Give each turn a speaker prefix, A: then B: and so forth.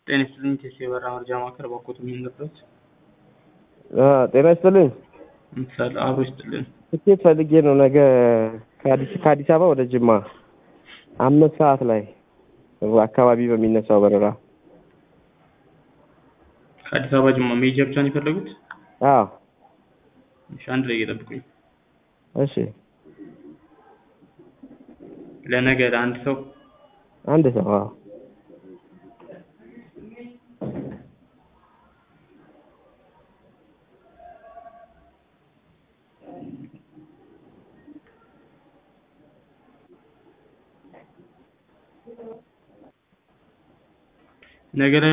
A: ጤና ይስጥልኝ ቴስቴ የበራ መርጃ ማዕከል ባኮት የሚንገበት
B: ጤና ይስጥልኝ።
A: ምሳሌ አብሮ ይስጥልን።
B: ትኬት ፈልጌ ነው ነገ ከአዲስ ከአዲስ አበባ ወደ ጅማ አምስት ሰዓት ላይ አካባቢ በሚነሳው በረራ።
A: ከአዲስ አበባ ጅማ መሄጃ ብቻ ነው የፈለጉት?
B: አዎ
A: እሺ፣ አንድ ላይ እየጠብቁኝ።
B: እሺ።
A: ለነገ ለአንድ ሰው
B: አንድ ሰው አዎ።
A: ነገ ላይ